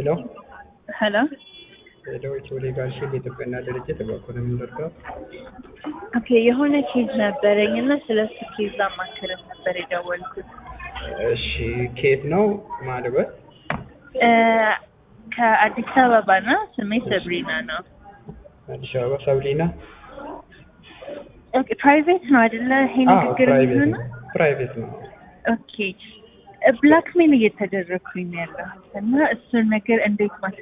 ሄሎ ሄሎ ሄሎ ኢትዮ ሌጋል ሺልድ የጥብቅና ድርጅት በኩል የምንደርገው ኦኬ የሆነ ኬዝ ነበረኝ እና ስለ እሱ ኬዝ አማክረን ነበር የደወልኩት እሺ ከየት ነው ማልበት እ ከአዲስ አበባ ነው ስሜ ሰብሪና ነው አዲስ አበባ ሰብሊና ኦኬ ፕራይቬት ነው አይደለ ይሄ ንግግር ፕራይቬት የሚሆነው ነው ፕራይቬት ነው ኦኬ ብላክሜል እየተደረግኩኝ ነው ያለሁት እና እሱን ነገር እንዴት